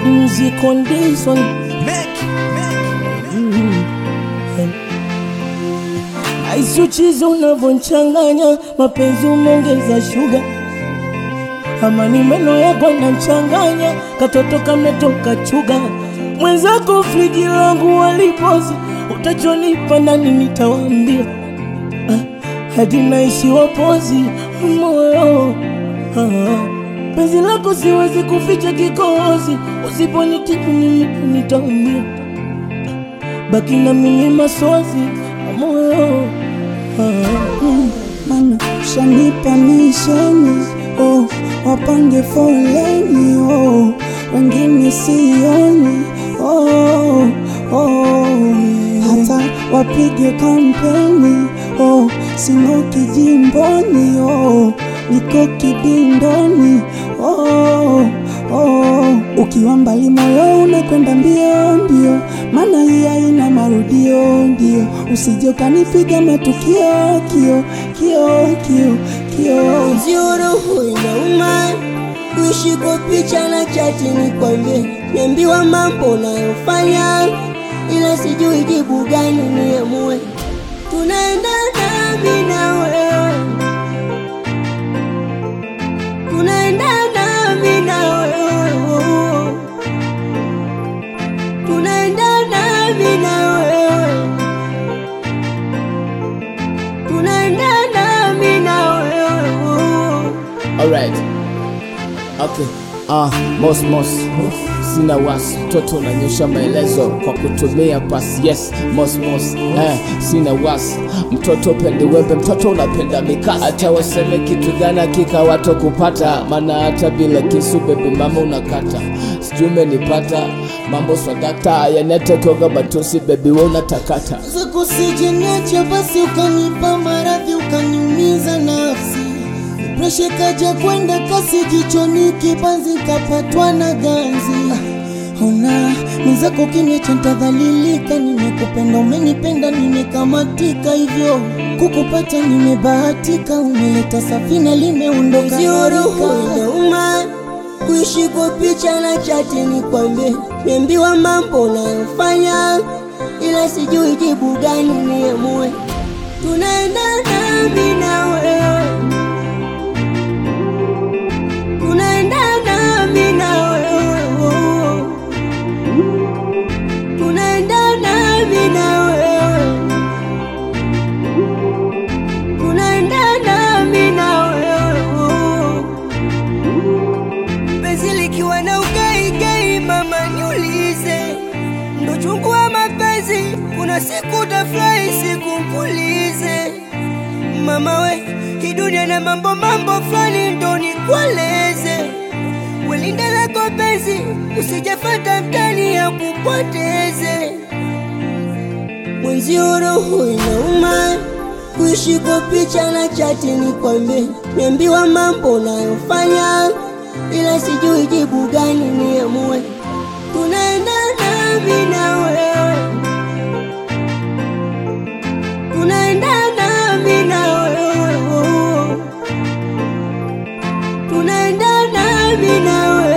Bad music on this one. Aisuchizi unavyonchanganya mapenzi umeongeza shuga, ama ni meno yako nachanganya, katoto kametoka chuga. Mwenzako friji langu walipozi, utachonipa nani nitawambia, ah, hadi naishi wapozi moyo ah. Penzi lako siwezi kuficha kikohozi, usiponitibu mimi nitaumia, baki na mimi masozi moyo ah, mm. Mana shanipa misheni oh, wapange foleni oh, wengine sioni oh, oh, hata wapige kampeni oh, sing'oki jimboni oh, niko kibindoni oh, oh, ukiwa mbali moyo unakwenda mbio mbio, maana hii haina marudio ndio, usije ukanipiga matukio kio kio kio kio Zio roho inauma kuishi kwa picha na chati, ni kwambie niambiwa mambo unayofanya, ila sijui jibu gani niamue. Tunaenda nami na wewe, tunaenda nami na wewe, tunaenda nami na wewe, tunaenda nami na wewe. Alright. Okay. Ah, mos mos. Sina wasi, mtoto unanyosha maelezo kwa kutumia pasi. Yes, mos mos. Eh, sina wasi, mtoto pende wembe, mtoto unapenda mikasa. Hata waseme kitu gani hakika watokupata, maana hata bila kisu bebi mama unakata. Sijui umenipata mambo swadakta, yanatokoga matusi bebi we unatakata. zako sijeniacha basi ukanipa maradhi ukaniumiza nafsi presha kaja kwenda kasi kichwani kibanzi kapatwa na ganzi ona mwenzako kiniacha ntadhalilika nimekupenda umenipenda nimekamatika hivyo kukupata nimebahatika umeleta safina limeondoka inauma kuishi kwa picha na chati ni kwambie niambiwa mambo unayofanya ila sijui jibu gani niamue. Tunaenda nami na wewe, tunaenda nami na wewe, tunaenda nami na wewe, tunaenda nami na wewe. Penzi likiwa na ugaigai, mama niulize, ndo chungu wa mapenzi. Kuna siku utafurahi, siku nkulize. Mama we, hii dunia na mambo mambo fulani, ndo nikueleze. Welinda lako penzi, usijafata mtani ya kupoteze. Mwenzio roho inauma kuishi kwa picha na chati, ni kwambie niambiwa mambo unayofanya, ila sijui jibu gani niamue. Tunaenda nami na wewe, tunaenda nami na wewe, tunaenda nami na wewe.